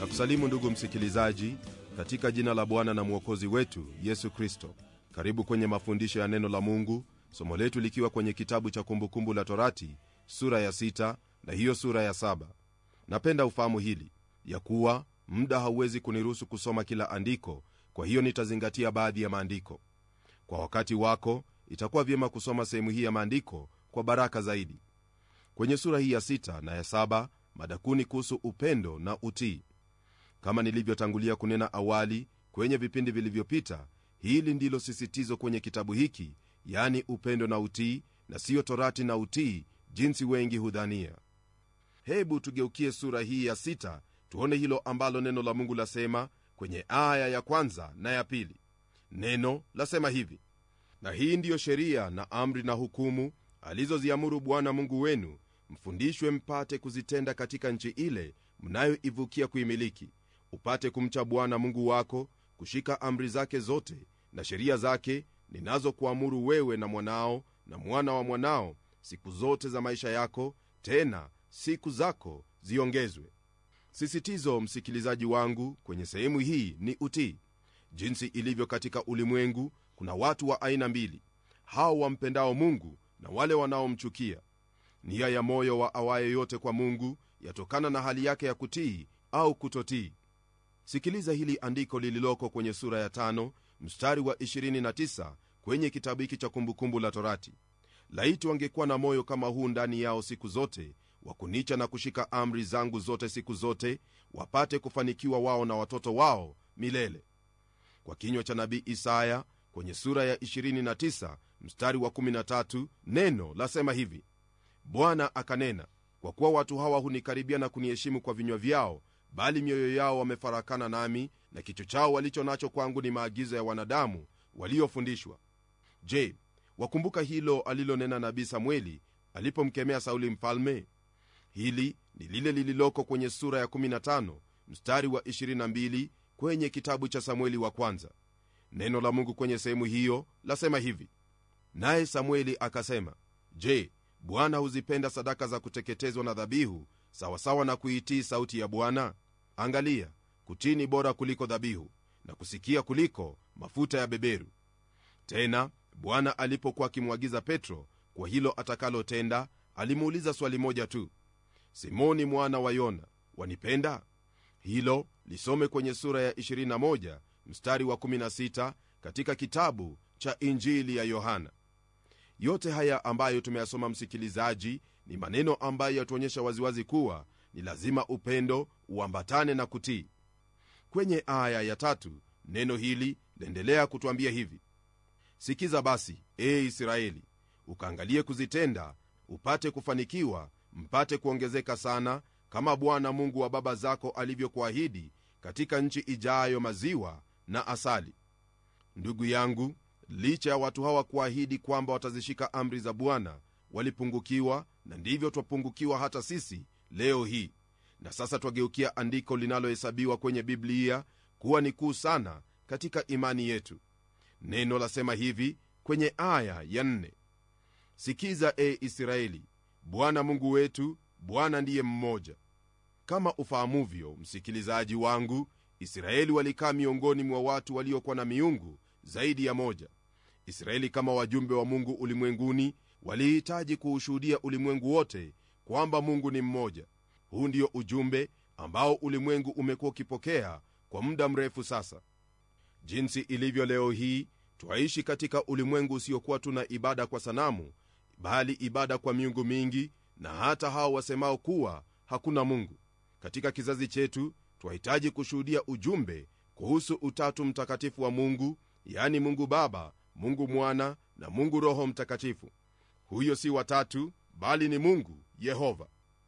na kusalimu ndugu msikilizaji katika jina la bwana na mwokozi wetu yesu kristo karibu kwenye mafundisho ya neno la mungu somo letu likiwa kwenye kitabu cha kumbukumbu la torati sura ya sita na hiyo sura ya saba napenda ufahamu hili ya kuwa muda hauwezi kuniruhusu kusoma kila andiko kwa hiyo nitazingatia baadhi ya maandiko kwa wakati wako itakuwa vyema kusoma sehemu hii ya maandiko kwa baraka zaidi kwenye sura hii ya sita na ya saba madakuni kuhusu upendo na utii kama nilivyotangulia kunena awali kwenye vipindi vilivyopita hili ndilo sisitizo kwenye kitabu hiki yani upendo na utii na siyo torati na utii jinsi wengi hudhania hebu tugeukie sura hii ya sita tuone hilo ambalo neno la mungu lasema kwenye aya ya kwanza na ya pili neno lasema hivi na hii ndiyo sheria na amri na hukumu alizoziamuru bwana mungu wenu mfundishwe mpate kuzitenda katika nchi ile mnayoivukia kuimiliki upate kumcha bwana mungu wako kushika amri zake zote na sheria zake ninazokuamuru wewe na mwanao na mwana wa mwanao siku zote za maisha yako tena siku zako ziongezwe sisitizo msikilizaji wangu kwenye sehemu hii ni utii jinsi ilivyo katika ulimwengu kuna watu wa aina mbili hao wampendao mungu na wale wanaomchukia nia ya moyo wa awaye yote kwa mungu yatokana na hali yake ya kutii au kutotii sikiliza hili andiko lililoko kwenye sura ya tano mstari wa 29 kwenye kitabu hiki cha kumbukumbu la torati laiti wangekuwa na moyo kama huu ndani yao siku zote wa kunicha na kushika amri zangu zote siku zote wapate kufanikiwa wao na watoto wao milele kwa kinywa cha nabii isaya kwenye sura ya 29 mstari wa 13 neno lasema hivi bwana akanena kwa kuwa watu hawa hunikaribia na kuniheshimu kwa vinywa vyao bali mioyo yao wamefarakana nami na kicho chao walicho nacho kwangu ni maagizo ya wanadamu waliofundishwa je wakumbuka hilo alilonena nabii samueli alipomkemea sauli mfalme hili ni lile lililoko kwenye sura ya 15 mstari wa 22 kwenye kitabu cha samueli wa kwanza neno la mungu kwenye sehemu hiyo lasema hivi naye samueli akasema je bwana huzipenda sadaka za kuteketezwa na dhabihu sawasawa na kuitii sauti ya bwana angalia kutii ni bora kuliko dhabihu na kusikia kuliko mafuta ya beberu tena bwana alipokuwa akimwagiza petro kwa hilo atakalotenda alimuuliza swali moja tu simoni mwana wa yona wanipenda hilo lisome kwenye sura ya 21 mstari wa 16 katika kitabu cha injili ya yohana yote haya ambayo tumeyasoma msikilizaji ni maneno ambayo yatuonyesha waziwazi kuwa ni lazima upendo uambatane na kutii kwenye aya ya tatu neno hili laendelea kutwambia hivi sikiza basi ee israeli ukaangalie kuzitenda upate kufanikiwa mpate kuongezeka sana kama bwana mungu wa baba zako alivyokuahidi katika nchi ijayo maziwa na asali ndugu yangu licha ya watu hawa kuahidi kwamba watazishika amri za bwana walipungukiwa na ndivyo twapungukiwa hata sisi leo hii na sasa twageukia andiko linalohesabiwa kwenye biblia kuwa ni kuu sana katika imani yetu neno lasema hivi kwenye aya ya nne sikiza e israeli bwana mungu wetu bwana ndiye mmoja kama ufahamuvyo msikilizaji wangu israeli walikaa miongoni mwa watu waliokuwa na miungu zaidi ya moja israeli kama wajumbe wa mungu ulimwenguni walihitaji kuushuhudia ulimwengu wote kwamba mungu ni mmoja huu ndio ujumbe ambao ulimwengu umekuwa ukipokea kwa muda mrefu sasa jinsi ilivyo leo hii twaishi katika ulimwengu usiokuwa tuna ibada kwa sanamu bali ibada kwa miungu mingi na hata hao wasemao kuwa hakuna mungu katika kizazi chetu twahitaji kushuhudia ujumbe kuhusu utatu mtakatifu wa mungu yani mungu baba mungu mwana na mungu roho mtakatifu huyo si watatu bali ni mungu yehova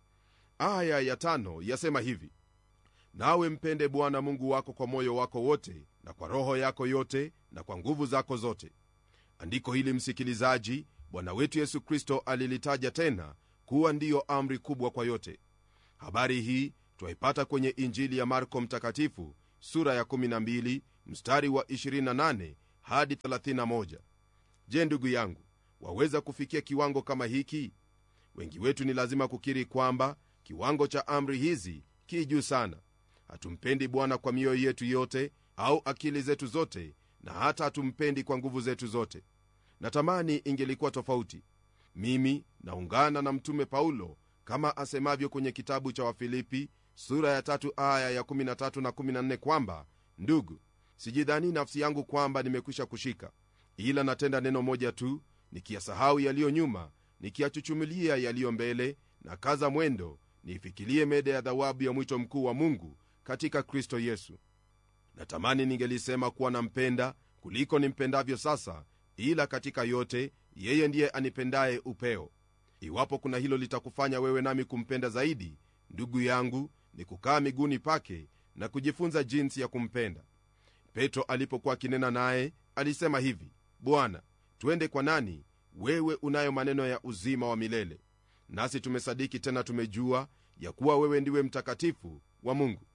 aya ya tano yasema hivi nawe mpende bwana mungu wako kwa moyo wako wote na kwa roho yako yote na kwa nguvu zako zote andiko hili msikilizaji bwana wetu yesu kristo alilitaja tena kuwa ndiyo amri kubwa kwa yote habari hii twaipata kwenye injili ya marko mtakatifu sura ya 12 mstari wa 28 hadi 31 je ndugu yangu waweza kufikia kiwango kama hiki wengi wetu ni lazima kukiri kwamba kiwango cha amri hizi ki juu sana hatumpendi bwana kwa mioyo yetu yote au akili zetu zote na hata hatumpendi kwa nguvu zetu zote natamani ingelikuwa tofauti mimi naungana na mtume paulo kama asemavyo kwenye kitabu cha wafilipi sura ya tatu aya ya 13 na 14 kwamba ndugu sijidhani nafsi yangu kwamba nimekwisha kushika ila natenda neno moja tu nikiyasahau yaliyo nyuma nikiyachuchumilia yaliyo mbele na kaza mwendo niifikilie mede ya dhawabu ya mwito mkuu wa mungu katika kristo yesu natamani ningelisema kuwa nampenda kuliko nimpendavyo sasa ila katika yote yeye ndiye anipendaye upeo iwapo kuna hilo litakufanya wewe nami kumpenda zaidi ndugu yangu ni kukaa miguuni pake na kujifunza jinsi ya kumpenda petro alipokuwa akinena naye alisema hivi bwana twende kwa nani wewe unayo maneno ya uzima wa milele nasi tumesadiki tena tumejua ya kuwa wewe ndiwe mtakatifu wa mungu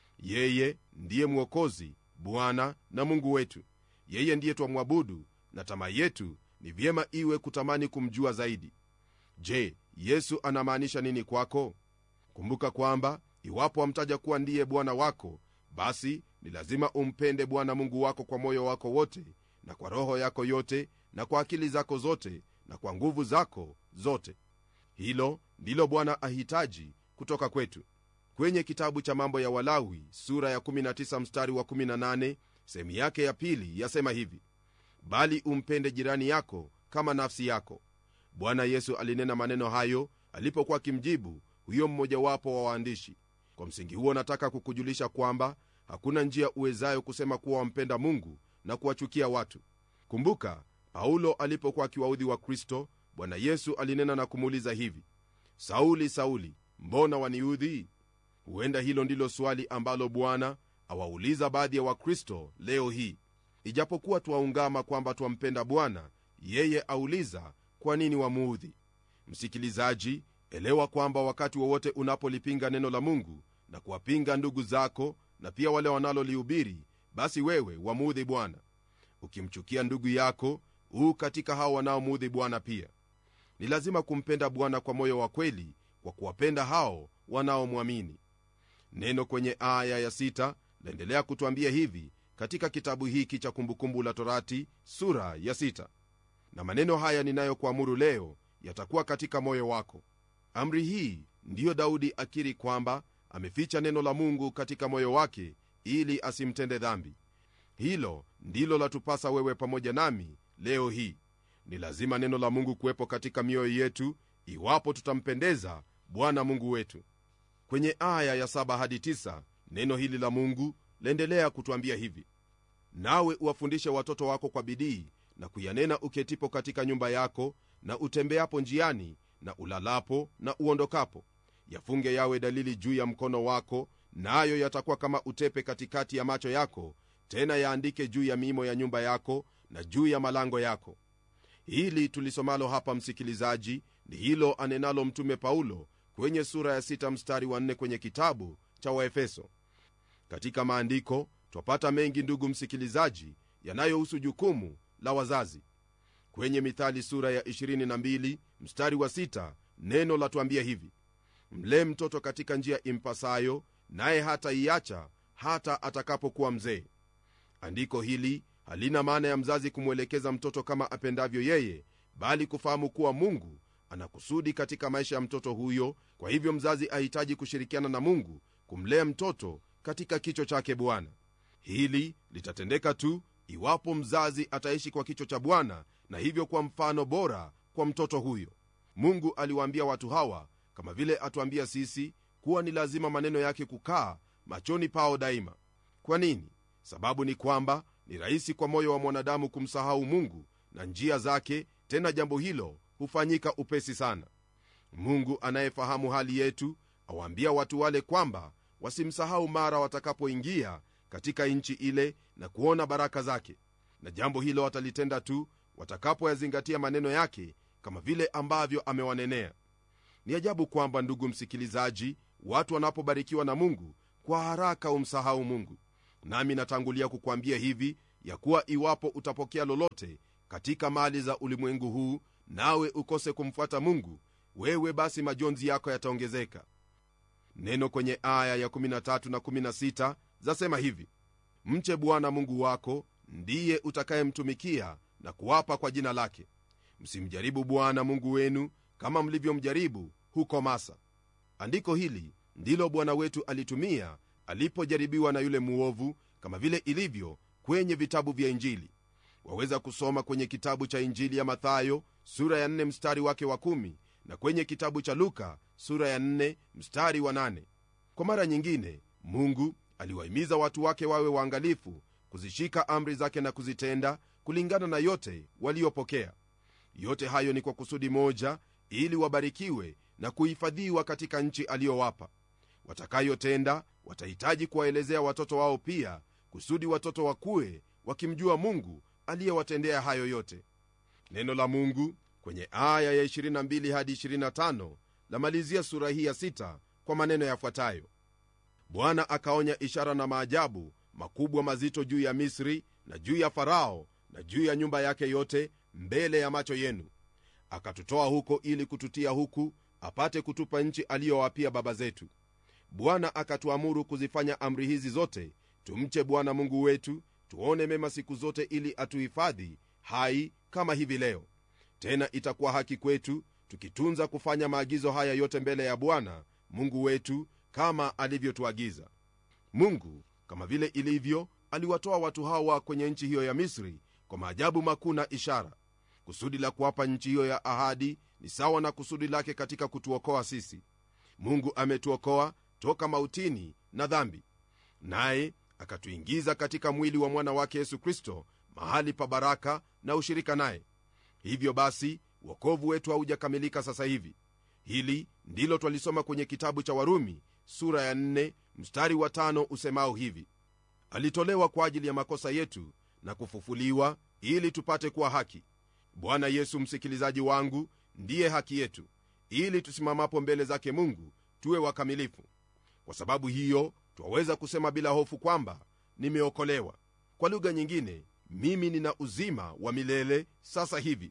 yeye ndiye mwokozi bwana na mungu wetu yeye ndiye twamwabudu na tamaa yetu ni vyema iwe kutamani kumjua zaidi je yesu anamaanisha nini kwako kumbuka kwamba iwapo wamtaja kuwa ndiye bwana wako basi ni lazima umpende bwana mungu wako kwa moyo wako wote na kwa roho yako yote na kwa akili zako zote na kwa nguvu zako zote hilo ndilo bwana ahitaji kutoka kwetu kwenye kitabu cha mambo ya walawi sura ya 19 mstari wa 18 sehemu yake ya pili yasema hivi bali umpende jirani yako kama nafsi yako bwana yesu alinena maneno hayo alipokuwa akimjibu huyo mmojawapo wa waandishi kwa msingi huo nataka kukujulisha kwamba hakuna njia uwezayo kusema kuwa wampenda mungu na kuwachukia watu kumbuka paulo alipokuwa akiwaudhi wa kristo bwana yesu alinena na kumuuliza hivi sauli sauli mbona waniudhi huenda hilo ndilo swali ambalo bwana awauliza baadhi ya wakristo leo hii ijapokuwa twaungama kwamba twampenda bwana yeye auliza kwa nini wamuudhi msikilizaji elewa kwamba wakati wowote unapolipinga neno la mungu na kuwapinga ndugu zako na pia wale wanalolihubiri basi wewe wamuudhi bwana ukimchukia ndugu yako huu katika hao wanaomuudhi bwana pia ni lazima kumpenda bwana kwa moyo wa kweli kwa kuwapenda hao wanaomwamini neno kwenye aya ya sita laendelea kutwambia hivi katika kitabu hiki cha kumbukumbu la torati sura ya sita na maneno haya ninayokuamuru leo yatakuwa katika moyo wako amri hii ndiyo daudi akiri kwamba ameficha neno la mungu katika moyo wake ili asimtende dhambi hilo ndilo latupasa wewe pamoja nami leo hii ni lazima neno la mungu kuwepo katika mioyo yetu iwapo tutampendeza bwana mungu wetu kwenye aya ya 7 hadi 9 neno hili la mungu laendelea kutwambia hivi nawe uwafundishe watoto wako kwa bidii na kuyanena uketipo katika nyumba yako na utembeapo njiani na ulalapo na uondokapo yafunge yawe dalili juu ya mkono wako nayo na yatakuwa kama utepe katikati ya macho yako tena yaandike juu ya miimo ya nyumba yako na juu ya malango yako hili tulisomalo hapa msikilizaji ni hilo anenalo mtume paulo kwenye sura ya 6 mstari wa 4 kwenye kitabu cha waefeso katika maandiko twapata mengi ndugu msikilizaji yanayohusu jukumu la wazazi kwenye mithali sura ya 22 mstari wa 6 neno latuambia hivi mlee mtoto katika njia impasayo naye hata iacha hata atakapokuwa mzee andiko hili halina maana ya mzazi kumwelekeza mtoto kama apendavyo yeye bali kufahamu kuwa mungu ana kusudi katika maisha ya mtoto huyo kwa hivyo mzazi ahitaji kushirikiana na mungu kumlea mtoto katika kicho chake bwana hili litatendeka tu iwapo mzazi ataishi kwa kicho cha bwana na hivyo kwa mfano bora kwa mtoto huyo mungu aliwaambia watu hawa kama vile atuambia sisi kuwa ni lazima maneno yake kukaa machoni pao daima kwa nini sababu ni kwamba ni rahisi kwa moyo wa mwanadamu kumsahau mungu na njia zake tena jambo hilo hufanyika upesi sana mungu anayefahamu hali yetu awaambia watu wale kwamba wasimsahau mara watakapoingia katika nchi ile na kuona baraka zake na jambo hilo watalitenda tu watakapoyazingatia maneno yake kama vile ambavyo amewanenea ni ajabu kwamba ndugu msikilizaji watu wanapobarikiwa na mungu kwa haraka umsahau mungu nami natangulia kukwambia hivi ya kuwa iwapo utapokea lolote katika mali za ulimwengu huu nawe ukose kumfuata mungu wewe basi majonzi yako yataongezeka neno kwenye aya ya 13 na 16 zasema hivi mche bwana mungu wako ndiye utakayemtumikia na kuwapa kwa jina lake msimjaribu bwana mungu wenu kama mlivyomjaribu huko masa andiko hili ndilo bwana wetu alitumia alipojaribiwa na yule muovu kama vile ilivyo kwenye vitabu vya injili waweza kusoma kwenye kitabu cha injili ya mathayo sura ya 4 mstari wake wa 1 na kwenye kitabu cha luka sura ya 4 mstari wa 8 kwa mara nyingine mungu aliwahimiza watu wake wawe waangalifu kuzishika amri zake na kuzitenda kulingana na yote waliopokea yote hayo ni kwa kusudi moja ili wabarikiwe na kuhifadhiwa katika nchi aliyowapa watakayotenda watahitaji kuwaelezea watoto wao pia kusudi watoto wakuwe wakimjua mungu aliyewatendea hayo yote neno la mungu kwenye aya ya 22 hadi 25 lamalizia sura hii ya 6 kwa maneno yafuatayo bwana akaonya ishara na maajabu makubwa mazito juu ya misri na juu ya farao na juu ya nyumba yake yote mbele ya macho yenu akatutoa huko ili kututia huku apate kutupa nchi aliyowapia baba zetu bwana akatuamuru kuzifanya amri hizi zote tumche bwana mungu wetu tuone mema siku zote ili atuhifadhi hai kama hivi leo tena itakuwa haki kwetu tukitunza kufanya maagizo haya yote mbele ya bwana mungu wetu kama alivyotuagiza mungu kama vile ilivyo aliwatoa watu hawa kwenye nchi hiyo ya misri kwa maajabu makuu na ishara kusudi la kuwapa nchi hiyo ya ahadi ni sawa na kusudi lake katika kutuokoa sisi mungu ametuokoa toka mautini na dhambi naye akatuingiza katika mwili wa mwana wake yesu kristo mahali pa baraka na ushirika naye hivyo basi wokovu wetu haujakamilika sasa hivi hili ndilo twalisoma kwenye kitabu cha warumi sura ya 4 mstari wa 5 usemao hivi alitolewa kwa ajili ya makosa yetu na kufufuliwa ili tupate kuwa haki bwana yesu msikilizaji wangu ndiye haki yetu ili tusimamapo mbele zake mungu tuwe wakamilifu kwa sababu hiyo twaweza kusema bila hofu kwamba nimeokolewa kwa lugha nyingine mimi nina uzima wa milele sasa hivi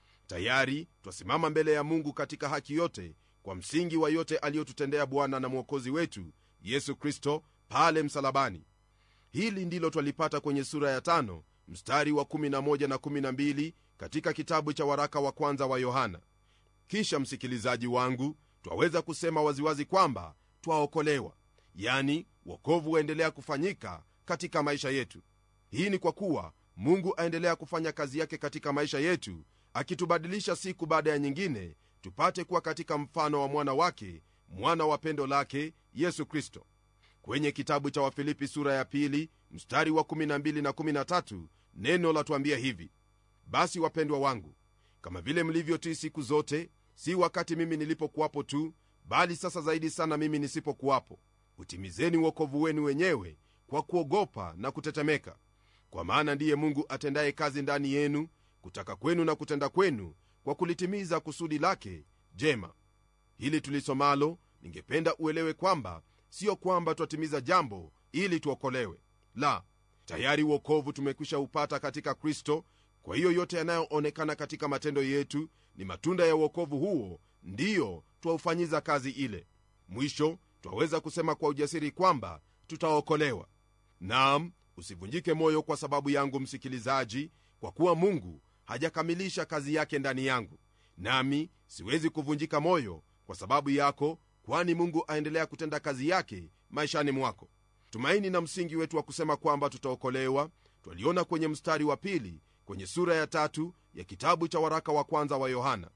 tayari twasimama mbele ya mungu katika haki yote kwa msingi wa yote aliyotutendea bwana na mwokozi wetu yesu kristo pale msalabani hili ndilo twalipata kwenye sura ya tano mstari wa 11 na 12 katika kitabu cha waraka wa kwanza wa yohana kisha msikilizaji wangu twaweza kusema waziwazi kwamba twaokolewa yani wokovu waendelea kufanyika katika maisha yetu hii ni kwa kuwa mungu aendelea kufanya kazi yake katika maisha yetu akitubadilisha siku baada ya nyingine tupate kuwa katika mfano wa mwana wake mwana wa pendo lake yesu kristo kwenye kitabu cha wafilipi sura ya pili mstari wa 12 na 13 neno latuambia hivi basi wapendwa wangu kama vile mlivyotii siku zote si wakati mimi nilipokuwapo tu bali sasa zaidi sana mimi nisipokuwapo utimizeni uokovu wenu wenyewe kwa kuogopa na kutetemeka kwa maana ndiye mungu atendaye kazi ndani yenu kutaka kwenu na kutenda kwenu kwa kulitimiza kusudi lake jema hili tulisomalo ningependa uelewe kwamba siyo kwamba twatimiza jambo ili tuokolewe la tayari uokovu tumekwisha upata katika kristo kwa hiyo yote yanayoonekana katika matendo yetu ni matunda ya uokovu huo ndiyo twaufanyiza kazi ile mwisho twaweza kusema kwa ujasiri kwamba tutaokolewa nam usivunjike moyo kwa sababu yangu msikilizaji kwa kuwa mungu hajakamilisha kazi yake ndani yangu nami siwezi kuvunjika moyo kwa sababu yako kwani mungu aendelea kutenda kazi yake maishani mwako tumaini na msingi wetu wa kusema kwamba tutaokolewa twaliona kwenye mstari wa pili kwenye sura ya tatu ya kitabu cha waraka wa kwanza wa yohana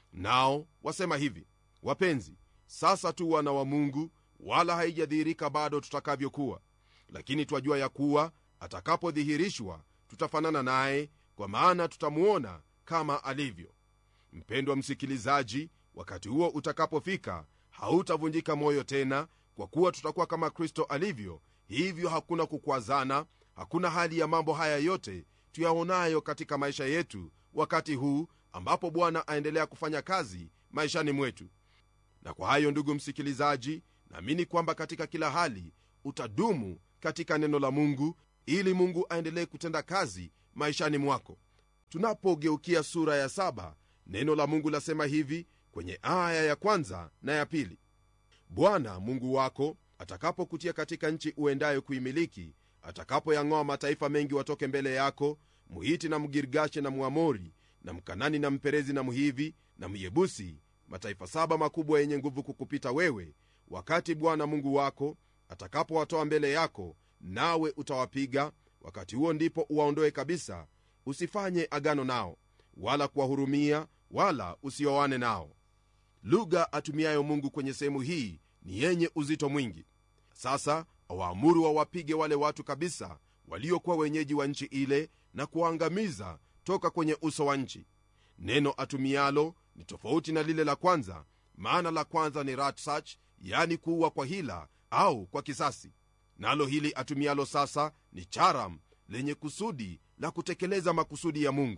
nao wasema hivi wapenzi sasa tu wana wa mungu wala haijadhihirika bado tutakavyokuwa lakini twajua ya kuwa atakapodhihirishwa tutafanana naye kwa maana tutamuona kama alivyo mpendwa msikilizaji wakati huo utakapofika hautavunjika moyo tena kwa kuwa tutakuwa kama kristo alivyo hivyo hakuna kukwazana hakuna hali ya mambo haya yote tuyaonayo katika maisha yetu wakati huu ambapo bwana aendelea kufanya kazi maishani mwetu na kwa hayo ndugu msikilizaji naamini kwamba katika kila hali utadumu katika neno la mungu ili mungu aendelee kutenda kazi maishani mwako tunapogeukia sura ya saba neno la mungu lasema hivi kwenye aya ya kwanza na ya pili bwana mungu wako atakapokutia katika nchi uendayo kuimiliki atakapoyang'oa mataifa mengi watoke mbele yako muhiti na mgirgashe na mwamori na mkanani na mperezi na mhivi na myebusi mataifa saba makubwa yenye nguvu kukupita wewe wakati bwana mungu wako atakapowatoa mbele yako nawe utawapiga wakati huo ndipo uwaondoe kabisa usifanye agano nao wala kuwahurumia wala usioane nao lugha atumiayo mungu kwenye sehemu hii ni yenye uzito mwingi sasa awaamuru wawapige wale watu kabisa waliokuwa wenyeji wa nchi ile na kuwaangamiza toka kwenye uso wa nchi neno atumialo ni tofauti na lile la kwanza maana la kwanza ni ratsach yani kuua kwa hila au kwa kisasi nalo hili atumialo sasa ni charam lenye kusudi la kutekeleza makusudi ya mungu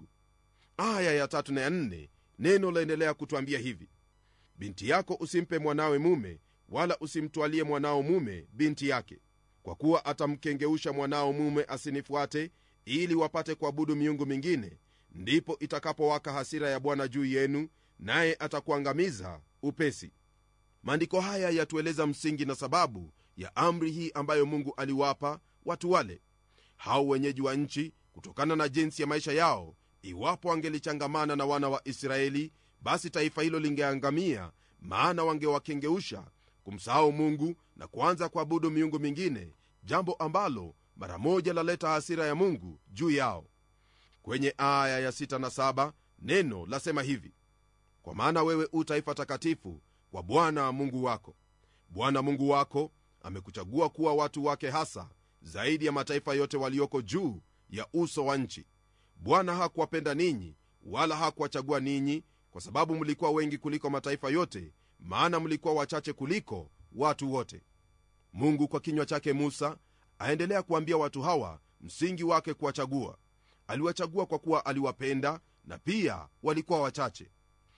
aya ya tatu na ya nne neno laendelea kutwambia hivi binti yako usimpe mwanawe mume wala usimtwalie mwanao mume binti yake kwa kuwa atamkengeusha mwanao mume asinifuate ili wapate kuabudu miungu mingine ndipo itakapowaka hasira ya bwana juu yenu naye atakuangamiza upesi maandiko haya yatueleza msingi na sababu ya amri hii ambayo mungu aliwapa watu wale hao wenyeji wa nchi kutokana na jinsi ya maisha yao iwapo wangelichangamana na wana wa israeli basi taifa hilo lingeangamia maana wangewakengeusha kumsahau mungu na kuanza kuabudu miungu mingine jambo ambalo mara moja laleta hasira ya mungu juu yao kwenye aya ya 6 na 7 neno lasema hivi kwa maana wewe u taifa takatifu kwa bwana mungu wako bwana mungu wako amekuchagua kuwa watu wake hasa zaidi ya mataifa yote walioko juu ya uso wa nchi bwana hakuwapenda ninyi wala hakuwachagua ninyi kwa sababu mlikuwa wengi kuliko mataifa yote maana mlikuwa wachache kuliko watu wote mungu kwa kinywa chake musa aendelea kuambia watu hawa msingi wake kuwachagua aliwachagua kwa kuwa aliwapenda na pia walikuwa wachache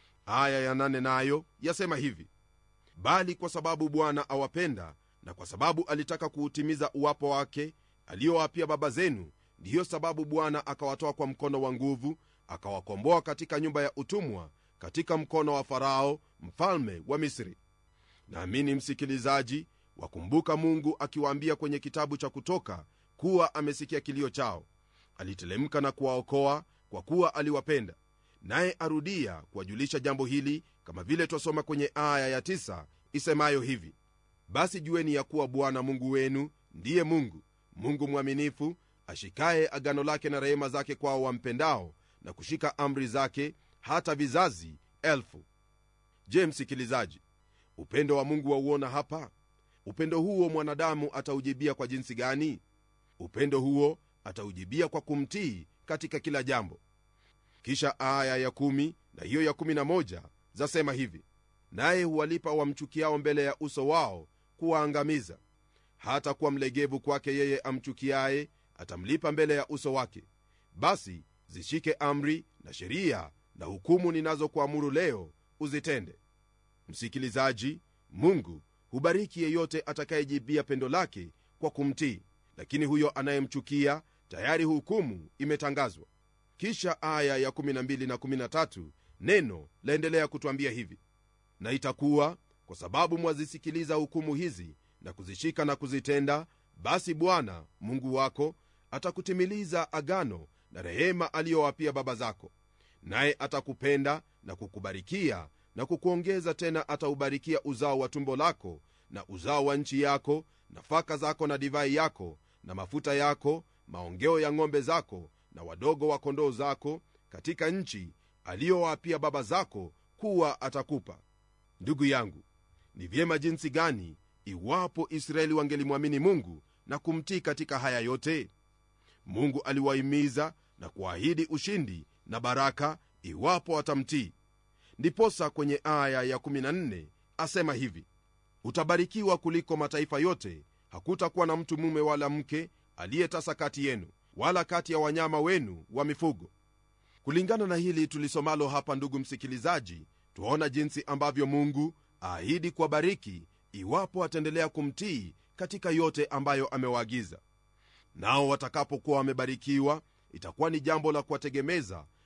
aya ya nane nayo yasema hivi bali kwa sababu bwana awapenda na kwa sababu alitaka kuutimiza uwapo wake aliyowapia baba zenu ndiyo sababu bwana akawatoa kwa mkono wa nguvu akawakomboa katika nyumba ya utumwa katika mkono wa farao mfalme wa misri naamini msikilizaji wakumbuka mungu akiwaambia kwenye kitabu cha kutoka kuwa amesikia kilio chao alitelemka na kuwaokoa kwa kuwa aliwapenda naye arudia kuwajulisha jambo hili kama vile twasoma kwenye aya ya tisa isemayo hivi basi jueni ya kuwa bwana mungu wenu ndiye mungu mungu mwaminifu ashikaye agano lake na rehema zake kwao wampendao na kushika amri zake hata vizazi elfu je msikilizaji upendo wa mungu wauona hapa upendo huo mwanadamu ataujibia kwa jinsi gani upendo huo ataujibia kwa kumtii katika kila jambo kisha aya ya kumi na hiyo ya kumi na moja zasema hivi naye huwalipa wamchukiao mbele ya uso wao kuwaangamiza hata kuwa mlegevu kwake yeye amchukiaye atamlipa mbele ya uso wake basi zishike amri na sheria na hukumu ninazokuamuru leo uzitende msikilizaji mungu hubariki yeyote atakayejibia pendo lake kwa kumtii lakini huyo anayemchukia tayari hukumu imetangazwa kisha aya ya 12 na 13 neno laendelea kutwambia hivi na itakuwa kwa sababu mwazisikiliza hukumu hizi na kuzishika na kuzitenda basi bwana mungu wako atakutimiliza agano na rehema aliyowapia baba zako naye atakupenda na kukubarikia na kukuongeza tena ataubarikia uzao wa tumbo lako na uzao wa nchi yako nafaka zako na divai yako na mafuta yako maongeo ya ng'ombe zako na wadogo wa kondoo zako katika nchi aliyowapia baba zako kuwa atakupa ndugu yangu ni vyema jinsi gani iwapo israeli wangelimwamini mungu na kumtii katika haya yote mungu aliwahimiza na kuahidi ushindi na baraka iwapo watamtii ndiposa kwenye aya ya 14 asema hivi utabarikiwa kuliko mataifa yote hakutakuwa na mtu mume wala mke aliyetasa kati yenu wala kati ya wanyama wenu wa mifugo kulingana na hili tulisomalo hapa ndugu msikilizaji twaona jinsi ambavyo mungu aahidi kuwabariki iwapo ataendelea kumtii katika yote ambayo amewaagiza nao watakapokuwa wamebarikiwa itakuwa ni jambo la kuwategemeza